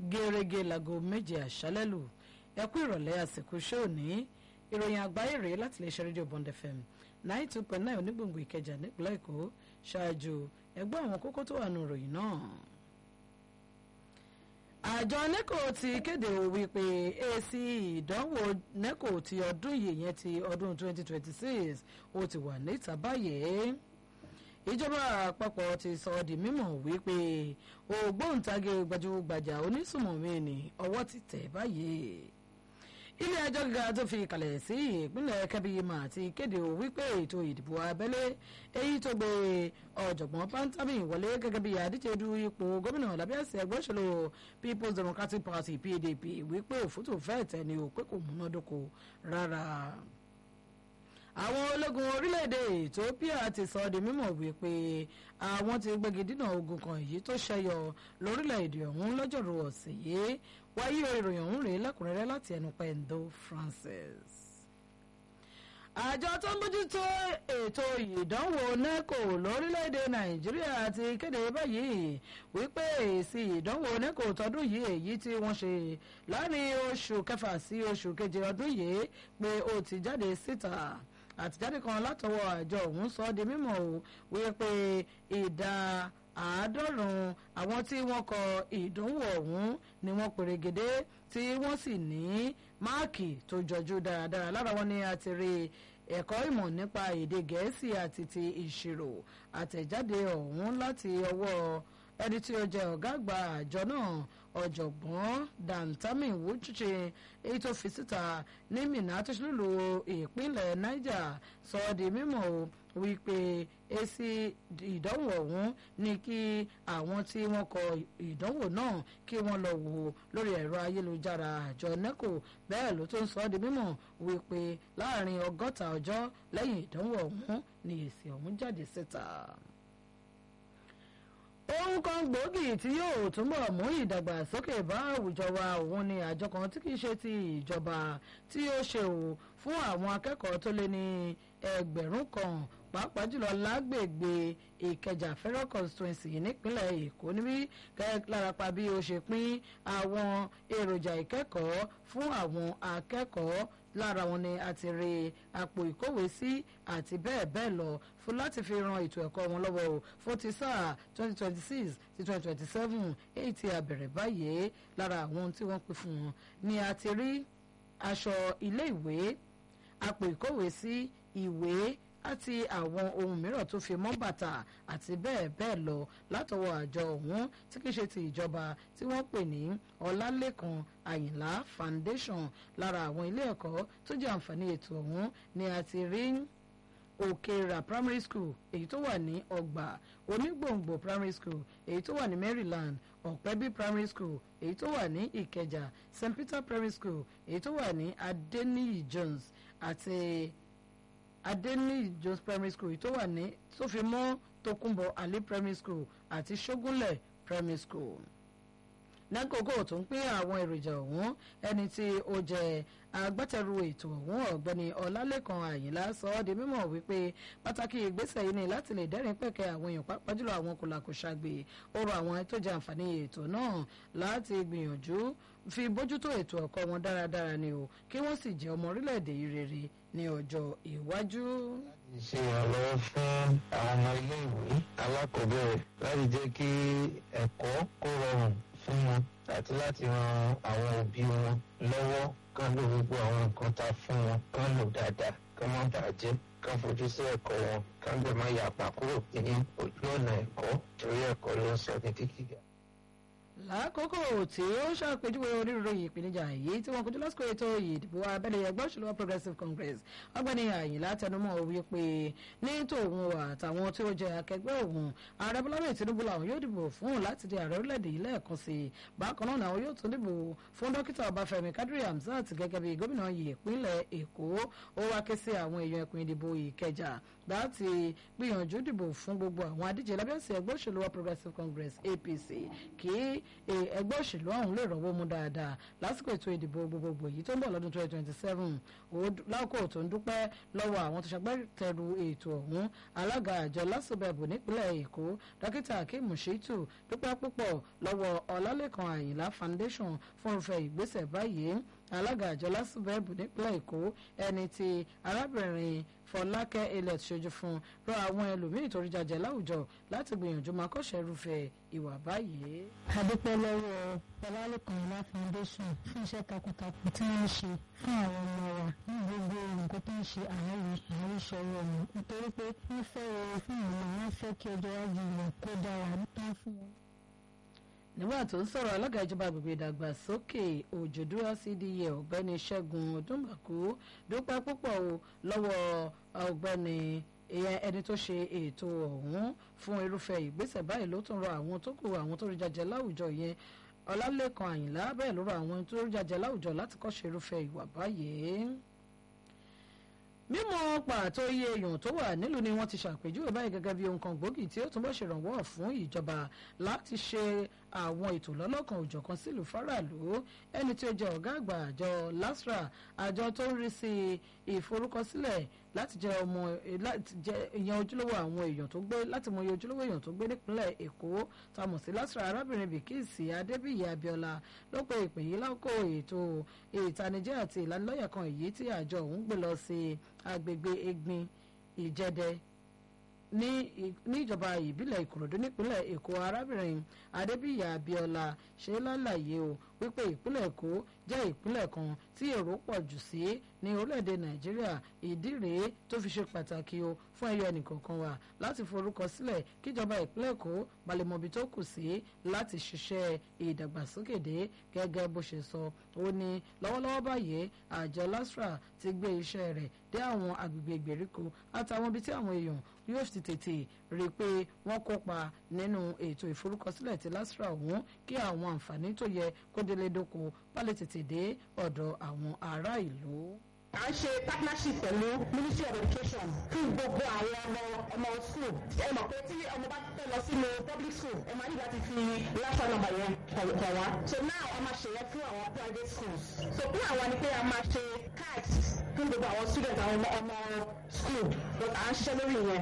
gẹ́rẹ́gẹ́ láago méje àṣálẹ́ lù ẹ kú ìrọ̀lẹ́ àsìkò ṣé òní ìròyìn àgbáyé rèé láti lè ṣe rédíò Bond FM ninety two point nine onígbòǹgbò Ìkẹjà nípínlẹ̀ Èkó ṣáájú ẹgbẹ́ àwọn kókó tó wà nù ìròyìn náà àjọ neco ti kéde wípé èsì ìdánwò neco ti ọdún yìí yẹn ti ọdún 2026 ó ti wà níta báyìí ìjọba àpapọ̀ ti sọ ọ́ di mímọ̀ wípé ògbóǹtagì gbajúgbajà onísùmọ̀mí ni ọwọ́ ti tẹ̀ báyìí ilé ẹjọ́ gíga tó fi kalẹ̀ sí ìpínlẹ̀ kẹ́bíyìmá ti kéde wípé ètò ìdìbò abẹ́lé èyí tó gbé ọ̀jọ̀gbọ́n pantami wọlé gẹ́gẹ́ bí adíje du ipò gómìnà lábẹ́ àsíá ẹgbẹ́ òṣèlú people's democratic party pdp wípé òfútù fẹ́ẹ̀ tẹ̀ ni ò pé kò múnádóko rárá àwọn ológun orílẹ̀-èdè ethiopia ti sọ di mímọ̀ wípé àwọn ti gbégi dínà ogun kan èyí tó ṣẹyọ lórílẹ̀-èdè ọ̀hún lọ́jọ́rú ọ̀sẹ̀ yìí wáyé ìròyìn ọ̀hún rèé lẹ́kùnrẹ́rẹ́ láti ẹnu pẹ̀ndó francis. àjọ tó ń bójútó ètò ìdánwò neco lórílẹ̀‐èdè nàìjíríà ti kéde báyìí wípé èsì ìdánwò neco tọdún yìí èyí tí wọ́n ṣe láàrin oṣù kẹfà sí oṣù keje ọdún yìí pé ó ti jáde síta àtijáde kan látọwọ́ àjọ ọ̀hún sọ di mímọ̀ o wípé ìdá àádọ́rùn-ún àwọn tí wọ́n kọ ìdánwò ọ̀hún ni wọ́n pèrègede tí wọ́n sì ní máàkì tó jọjú dáradára lára wọn ni a ti rí ẹ̀kọ́ ìmọ̀ nípa èdè gẹ̀ẹ́sì àti ti ìṣirò àtẹ̀jáde ọ̀hún láti ọwọ́ ẹni tí ó jẹ́ ọ̀gá àgbà àjọ náà ọ̀jọ̀gbọ́n dantami wuchichi èyí tó fi síta ní Minna tó ṣe lùlù ìpínlẹ̀ Niger sọ ọ́ di mímọ̀ wípé èsì ìdánwò ọ̀hún ní kí àwọn tí wọ́n kọ ìdánwò náà kí wọ́n lọ wò lórí ẹ̀rọ ayélujára àjọ neco bẹ́ẹ̀ ló tó ń sọ ọ́ di mímọ̀ wípé láàrin ọgọ́ta ọjọ́ lẹ́yìn ìdánwò ọ̀hún ni èsì ọ̀hún jáde síta ohun kan gbòógì tí yóò túnbọ̀ mú ìdàgbàsókè bá àwùjọ wa òun ni àjọ kan tí kìí ṣe ti ìjọba tí ó ṣe ò fún àwọn akẹ́kọ̀ọ́ tó lé ní ẹgbẹ̀rún kan pàápàá jùlọ lágbègbè ìkẹjà federal constituency nípínlẹ̀ èkó níbí lárápá bí ó ṣe pín àwọn èròjà ìkẹ́kọ̀ọ́ fún àwọn akẹ́kọ̀ọ́ lára wọn ni a ti rí àpò ìkówèésí àti bẹ́ẹ̀ bẹ́ẹ̀ lọ fún láti fi ran ètò ẹ̀kọ́ wọn lọ́wọ́ o fún ti sáà twenty twenty six sí twenty twenty seven èyí tí a bẹ̀rẹ̀ báyìí lára àwọn ohun tí wọ́n pè fún wọn ni a ti rí aṣọ ilé ìwé àpò ìkówèésí ìwé àti àwọn ohun mìíràn tó fi mọ́ bàtà àti bẹ́ẹ̀ bẹ́ẹ̀ lọ látọwọ́ àjọ ọ̀hún tí kìí ṣe ti ìjọba tí wọ́n pè ní ọlálẹ́kan àyìnlá foundation lára àwọn ilé ẹ̀kọ́ tó jẹ́ àǹfààní ètò ọ̀hún ni a ti rí òkèèrà primary school èyí tó wà ní ọgbà onígbòǹgbò primary school èyí tó wà ní maryland ọ̀pẹ́bí primary school èyí tó wà ní ìkẹjà st peter primary school èyí tó wà ní adeniyi jones àti adeniyi jones primary school èyí tó wà ní sófin mọ́ tokunbo ali primary school àti ṣógúnlẹ̀ primary school lákòókò tó ń pín àwọn èròjà ọ̀hún ẹni tí ó jẹ́ agbátẹrù ètò ọ̀hún ọ̀gbẹ́ni ọlálẹ́kan àyìnlá sọ ọ́ di mímọ̀ wípé pàtàkì ìgbésẹ̀ yìí ni láti lè dẹ́rìn pẹ̀kẹ́ àwọn èèyàn pàápàá jùlọ àwọn kòlàkòṣàgbè ó rọ àwọn tó jẹ àǹfààní ètò náà láti gbìyànjú fi bójútó ètò ẹ̀kọ́ wọn dáradára ni o kí wọ́n sì jẹ́ ọmọ orílẹ̀-èdè yìí rere ní ọjọ́ iwájú. ṣe ìrànlọ́wọ́ fún àwọn ọmọ ilé-ìwé alákọ̀ọ́bẹ̀rẹ̀ láti jẹ́ kí ẹ̀kọ́ kó rọrùn fún wọn àti láti ran àwọn òbí wọn lọ́wọ́ kán lò gbogbo àwọn nǹkan tá a fún wọn kán lò dáadáa kán má bàjẹ́ kán fojú sí ẹ̀kọ́ wọn kán gbẹ̀ má yàpá kúrò ní ojú ọ̀nà ẹ̀kọ́ torí ẹ̀kọ́ ló ń sọ ní kíkìgà lákòókò tí ó ṣàpèjúwe onírúurú ìpèníjà èyí tí wọn kojú lásìkò ètò ìdìbò abẹ́lé ẹgbẹ́ òṣèlú progressive congress ọ̀gbẹ́ni àyìnlá tẹnumọ́ wípé ní tòun àtàwọn tí ó jẹ akẹgbẹ́ òun ààrẹ bọ́lá bẹ́ẹ̀ tinubu làwọn yóò dìbò fún láti di ààrẹ orílẹ̀-èdè yìí lẹ́ẹ̀kan sí i bákan náà làwọn yóò tún dìbò fún dókítà ọbáfẹ́mi kadiri hamzat gẹ́gẹ́ bí gómìnà ìpínlẹ̀ èkó ó wá ké sí àwọn èèyàn ẹkùn ìdìbò ìkẹjà láti gbìyànjú dìbò fún gbogbo àwọn adíje lábẹ́sẹ̀ ẹgbẹ́ òṣèlú wa progressive congress apc kí ẹgbẹ́ òṣèlú ọ̀hún lè rọ́wọ́ mú dáadáa lásìkò ètò ìdìbò gbogbogbò yìí tó ń bọ̀ lọ́dún 2027 lákòó tó ń dúpẹ́ lọ́wọ́ àwọn tó ṣagbátẹrù ètò ọ̀hún alága àjọ lásìbẹ̀bù nípínlẹ̀ èkó dókítà akeem shitu dúpẹ́ púpọ̀ lọ́wọ́ ọlálẹ́kan àyìnlá foundation fún irúfẹ́ ìgbésẹ̀ báyìí alága àjọ lásìbẹ̀bù nípínlẹ̀ èkó ẹni tí arábìnrin fọlákẹ́ elliot ṣojú fún rọ àwọn ẹlòmíín torí jàjẹ láwùjọ láti gbìyànjú máa kọ́ṣẹ́ irúfẹ́ ìwà báyìí. adúpẹ́ lọ́wọ́ ọlálẹ́kan ìlà foundation fún iṣẹ́ takuntakun tí wọ́n ń ṣe fún àwọn ọmọ wa ní gbogbo nǹkan tó ń ṣe àárín àárísọ̀rọ̀ ọ̀nà nítorí pé wọ́n fẹ́ rere fún ìlú wọn fẹ́ kí ọjọ́ iwájú wọn kó dára tán fún wọn nígbà tó ń sọ̀rọ̀ alága ìjọba agbègbè ìdàgbàsókè òjòdúrà cda ọ̀gbẹ́ni ṣẹ́gun ọdúnbàkú dúpẹ́ púpọ̀ o lọ́wọ́ ọ̀gbẹ́ni ẹni tó ṣe ètò ọ̀hún fún irúfẹ́ ìgbésẹ̀ báyìí ló tún rọ àwọn tó kù àwọn tó rí jàjẹ́ láwùjọ yẹn ọlálẹ́kan àyìnlá bẹ́ẹ̀ ló rọ àwọn tó rí jàjẹ́ láwùjọ láti kọ́ṣe irúfẹ́ ìwà báyìí mímọ̀ pàtó iye èèyàn tó wà nílùú ni wọ́n ti ṣàpèjúwe báyìí gẹ́gẹ́ bí ohun kan gbòógì tí ó túnbọ̀ ṣèrànwọ́ fún ìjọba láti ṣe àwọn ètò lọ́lọ́kan òjọ̀kan sílùú faraàlú ẹni tí ó jẹ́ ọ̀gá àgbà àjọ lasra àjọ tó ń rí sí ìforúkọsílẹ̀ láti jẹ́ ọmọ láti jẹ́ ìyẹn ojúlówó àwọn èèyàn tó gbé láti mọ iye ojúlówó èèyàn tó gbé nípínlẹ̀ èkó tá a mọ̀ sí lasra arábìnrin bìkíìsì adébíyì abiola ló pe ìpè yìí lákò ètò ìtanijẹ́ àti ìlanilọ́yẹ̀ kan èyí tí àjọ òun gbé lọ sí agbègbè egbin ìjẹdẹ ní ìjọba ìbílẹ̀ ìkòròdú nípínlẹ̀ èkó arábìnrin adébíyì abiola ṣe lálàyé o wípé ìpínlẹ̀ èkó jẹ́ ìpínlẹ̀ kan tí èrò pọ̀ jù sí ní orílẹ̀-èdè nàìjíríà ìdí rèé tó fi ṣe pàtàkì o fún ẹyọ ẹnìkọ̀ọ̀kan wa láti forúkọ sílẹ̀ kíjọba ìpínlẹ̀ èkó balẹ̀mọ̀bí tó kù sí láti ṣiṣẹ́ ìdàgbàsókè dé gẹ́gẹ́ bó ṣe sọ ó ní lọ́wọ́lọ́wọ́ báyìí àjọ lasra ti gbé iṣẹ́ rẹ̀ dé àwọn agbègbè ìgbèríko àtàwọn ibi tí àwọn èèyàn yóò ti tètè rí i pé wọ́n kópa nínú ètò ìforúkọsílẹ̀ ti lasra ọ̀hún kí àwọn àǹfààní tó yẹ kó délé dóko bá lè tètè dé ọ̀dọ̀ àwọn ará ìlú à ń ṣe partnership pẹ̀lú ministry of education fún gbogbo àwọn ọmọ ọmọ school ẹ mọ̀ pé tí ọmọ bá fẹ́ lọ sínú public school ẹ máa ní láti fi lásán nọ́mbà yẹn kọ̀ wá so now a máa ṣe yẹn fún àwọn private schools so fún àwa ni pé a máa ṣe cards fún gbogbo àwọn students àwọn ọmọ school but à ń ṣiṣẹ́ lórí yẹn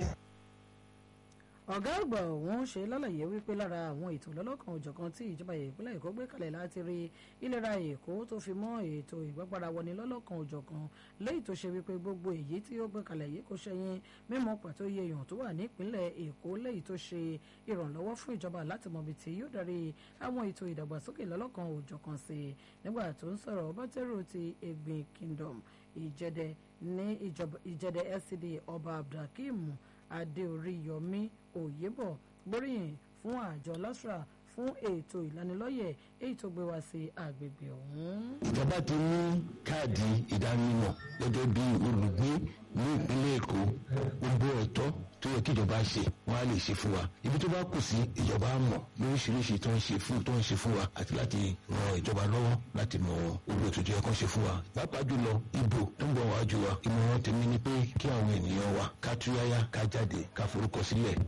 ọ̀gá àgbà ọ̀hún ṣe lálàyé wípé lára àwọn ètò lọ́lọ́kan òjọ̀kan tí ìjọba ìpínlẹ̀ èkó gbé kalẹ̀ láti rí ìlera èkó tó fi mọ́ ètò ìgbàgbára wọni lọ́lọ́kan òjọ̀kan léyìí tó ṣe wípé gbogbo èyí tí ó gbé kalẹ̀ yìí kò ṣẹyìn mímọ̀ pàtó iye èèyàn tó wà nípínlẹ̀ èkó léyìí tó ṣe ìrànlọ́wọ́ fún ìjọba láti mọ̀bi tí yóò darí àwọn ètò ìdàgbàsókè lọ́lọ́kan òjọ̀kan sí i nígbà tó ń sọ̀rọ̀ ọbátẹ́rù ti egbin kingdom ìjẹdẹ ní ìjẹdẹ scd ọba abdulhakeem adéoríyọmí òyebọ gbóríyìn fún àjọ lasra fún ètò ìlanilọ́yẹ̀ èyí tó gbé wá sí àgbègbè ọ̀hún. ìjọba ti ní káàdì ìdánimọ̀ gẹ́gẹ́ bí olùgbé ní ìpínlẹ̀ èkó gbogbo ẹ̀tọ́ tó yẹ kí ìjọba ṣe wọ́n á lè ṣe fún wa ibi tó bá kù sí ìjọba mọ̀ lóríṣiríṣi tó ń ṣe fún tó ń ṣe fún wa àti láti ran ìjọba lọ́wọ́ láti mọ owó ètò tó yẹ kó ṣe fún wa pàápàá jùlọ ìbò tó ń bọ̀ wájú wa ìmọ̀ràn tèmi ni pé kí àwọn ènìyàn wa ká túyáyá ká jáde ká forúkọ sílẹ̀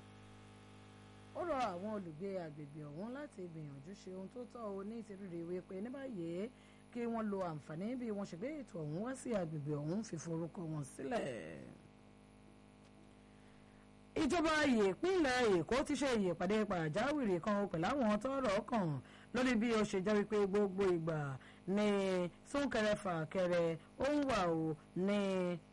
ó rọ àwọn olùgbé àgbègbè ọ̀hún láti gbìyànjú ṣe ohun tó tọ́ o ní ìtìrìrì ìwé pé ní báyìí kí wọ́n lo àǹfààní bí wọ́n ṣe gbé ètò ọ̀hún wá sí àgbègbè ọ̀hún fíforúkọ wọn sílẹ̀. ìjọba ìpínlẹ̀ èkó ti ṣe ìyèpàdé pàjáwìrì kan pẹ̀lú àwọn tọ́rọ̀ kàn lórí bí ó ṣe jẹ́ wípé gbogbo ìgbà ní súnkẹrẹ fàkẹrẹ ó ń wà ó ní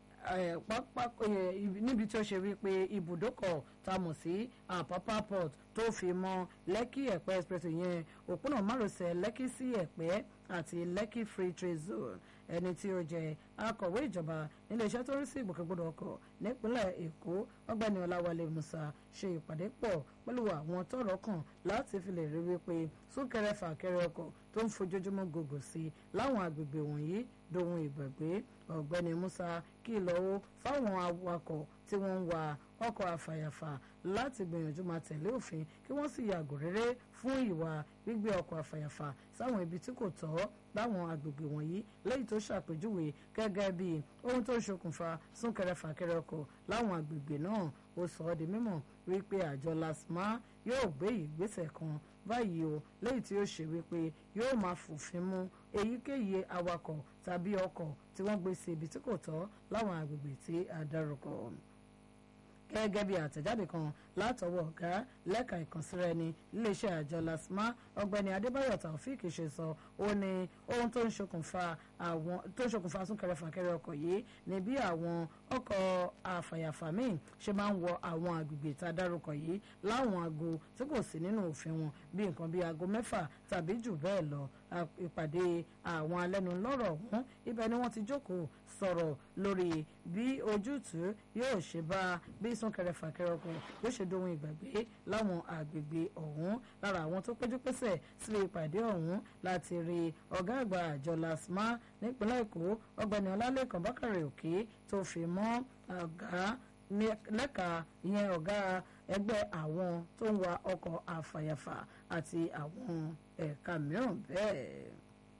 níbi tí ó ṣe wípé ibùdókọ̀ tá a mọ̀ sí àpápá port tó fi mọ́ lẹ́kì ẹ̀pẹ́ express yẹn òpónà márosẹ̀ lẹ́kì sí ẹ̀pẹ́ àti lẹ́kì free trade zone ẹni tí ó jẹ́ akọ̀wé ìjọba níléeṣẹ́ tó rí sí ìgbòkègbodò ọkọ̀ nípínlẹ̀ èkó ọgbẹ́ni ọláwálé musa ṣe ìpàdé pọ̀ pẹ̀lú àwọn tọ́rọ̀ kàn láti fi lè rí wípé súnkẹrẹ fàkẹrẹ ọkọ̀ tó ń fojoojúmọ́ gògò sí láwọn agbègbè wọ̀nyí dohun ìgbàgbé ọ̀gbẹ́ni musa kìlọ̀ ó fáwọn awakọ̀ tí wọ́n ń wa ọkọ̀ àfàyàfà láti gbìyànjú máa tẹ̀lé òfin kí wọ́n sì yàgò rere fún ìwà gbígbé ọkọ̀ àfàyàfà sáwọn ibi tí kò tọ́ láwọn agbègbè wọ̀nyí lẹ́yìn tó ṣàpèjúwe gẹ́gẹ́ bí ohun tó ń ṣokùnfà súnkẹrẹfàkẹrẹ ọkọ̀ láwọn agbègbè náà ó sọ ọ́ di mímọ̀ wípé àjọ lasma yóò gbé ìgbésẹ̀ kan báyìí o lẹ́yìn tí ó ṣe wípé yóò máa fòfin mú èyíkéyìí awakọ̀ tàbí ọkọ̀ tí wọ́n gbé sí ibi tí kò tọ́ láwọn agbègbè tí a dárúkọ gẹ́gẹ́ bí àtẹ̀jáde kan látọwọ́ ọ̀gá lẹ́ka ìkànsíra ẹni iléeṣẹ́ àjọ lasma ọ̀gbẹ́ni adébáyọ̀ taofik ṣe sọ ó ní ohun tó ń ṣokùnfà àwọn tó ń ṣokùnfà súnkẹrẹfàkẹrẹ ọkọ̀ yìí ní bí àwọn ọkọ̀ àfàyàfà míì ṣe máa ń wọ àwọn agbègbè tá a dárúkọ yìí láwọn aago tí kò sí nínú òfin wọn bí nǹkan bí aago mẹ́fà tàbí jù bẹ́ẹ̀ lọ ìpàdé àwọn alẹ́nulọ́rọ̀ ọ̀hún ibẹ̀ ni wọ́n ti jókòó sọ̀rọ̀ lórí bí ojútùú yóò ṣe bá bí súnkẹrẹfàkẹrẹ ọkọ̀ yóò ṣe dohun ìgbàgbé láwọn àgbègbè ọ̀hún lára àwọn tó péjú pésẹ̀ sílé ìpàdé ọ̀hún láti rí ọ̀gá àgbà àjọ lasma nípínlẹ̀ èkó ọ̀gbẹ́ni ọlálẹ́kan bákàrẹ̀ òkè tó fi mọ́ ọ̀gá lẹ́ka ìyẹn ọ̀gá ẹgbẹ́ àwọn tó ń wa ọkọ̀ àfàyàfà àti àwọn ẹ̀ka mìíràn bẹ́ẹ̀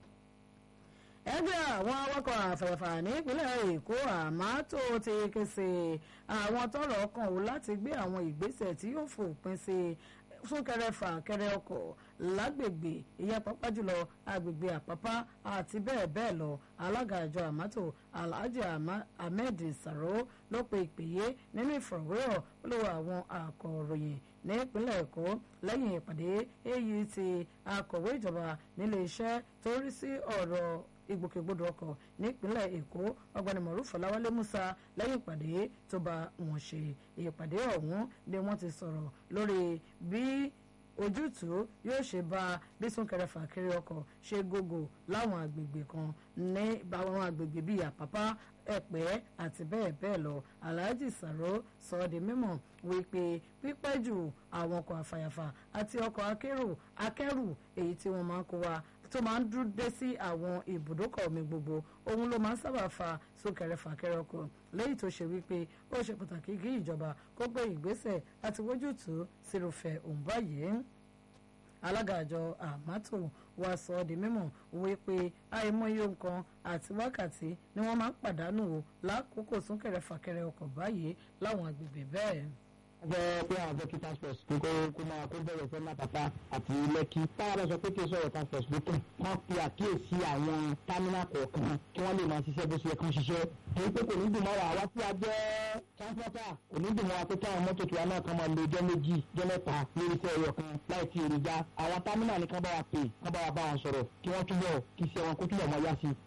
ẹgbẹ́ àwọn awakọ̀ àfẹ̀fà nípínlẹ̀ èkó àmátó ti ké sí àwọn tọ́rọ̀ kàn ó láti gbé àwọn ìgbésẹ̀ tí yóò fòpin sí súnkẹrẹ fàkẹrẹ ọkọ̀ lágbègbè ìyẹn pápá jùlọ agbègbè àpápá àti bẹ́ẹ̀ bẹ́ẹ̀ lọ alága àjọ àmátò alhaji ahmed saro ló pe ìpèyé nínú ìfọ̀rọ̀wérọ̀ olówó àwọn akọ̀ròyìn nípínlẹ̀ èkó lẹ́yìn ìpàdé èyí tí akọ̀wé ìjọba nílé iṣẹ́ tó rí sí ọ̀rọ̀ ìgbòkègbodò ọkọ̀ nípínlẹ̀ èkó ọgbẹ́ni mọ̀rúfù ọláwálé musa lẹ́yìn ìpàdé tó bá wọn ṣe ìpàdé ọ̀hún ni wọ́n ti sọ̀rọ̀ lórí bí ojútùú yóò ṣe bá bí súnkẹrẹ fàkẹrẹ ọkọ̀ ṣe gógó láwọn àgbègbè kan ní àwọn àgbègbè bíi àpápá ẹ̀pẹ́ àti bẹ́ẹ̀ bẹ́ẹ̀ lọ alhaji saro sọ ọ́ di mímọ̀ wípé pípẹ́ jù àwọn ọkọ̀ àfàyàfà àti ọkọ̀ akérò akẹ́rù èyí tí wọ́n máa ń kó wa tó máa ń dúró dé sí àwọn ibùdókọ̀ omi gbogbo òun ló máa ń sábà fa súnkẹrẹ fàkẹrẹ ọkọ̀ lẹ́yìn tó ṣe wípé ó ṣe pàtàkì kí ìjọba kó gbé ìgbésẹ̀ láti wójútùú sírùfẹ́ òun báyìí alága àjọ àmátò wa sọ ọ́ di mímọ̀ wípé àìmọye nǹkan àti wákàtí ni wọ́n máa ń pàdánù o lákòókò súnkẹrẹ fàkẹrẹ ọkọ̀ báyìí láwọn agbègbè bẹ́ẹ̀ fẹ́ pé àwọn fẹ́ kí task force kí kó kó máa kó bẹ̀rẹ̀ fẹ́ lápapá àti lẹ́kí. táwọn bá sọ pé kí n sọ̀rọ̀ task force ló kàn wọ́n pe àkíyèsí àwọn támínà kọ̀ọ̀kan kí wọ́n lè máa ṣiṣẹ́ bó ṣe yẹ kán ṣiṣẹ́. èyí pé kò ní dùn mọ́ wa wá tí a jẹ́ transporter kò ní dùn mọ́ wa pé káwọn mọ́tò tiwa náà kan máa lo ọjọ́ méjì ọjọ́ mẹ́ta lórí iṣẹ́ ẹyọ kan láì tí èròjà àwọn támínà ni kán bá wa pè kán bá wa bá wọn sọ̀rọ̀ kí wọ́n túbọ̀ kí iṣẹ́ wọn kó túbọ̀ mọ́ yá sí i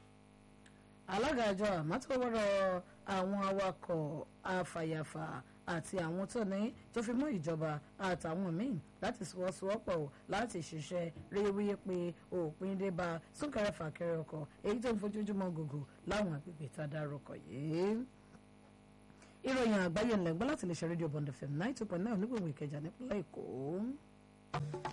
alága àjọ àmọ́tòwọ́rọ̀ àwọn awakọ̀ afàyàfà àti àwọn tó ní tó fi mọ́ ìjọba àtàwọn míì láti sọwọ́sowọ́pọ̀ láti ṣiṣẹ́ ríwí pé òpin dé bá súnkẹrẹ fàkẹrẹ ọkọ̀ èyí tó ń fojoojúmọ́ gògò láwọn agbègbè tá a dárúkọ yìí. ìròyìn àgbáyé ńlẹ̀ gbọ́ láti lè ṣe rédíò bond fm nine two point nine onígbòǹgbò ìkẹjà nípínlẹ̀ èkó.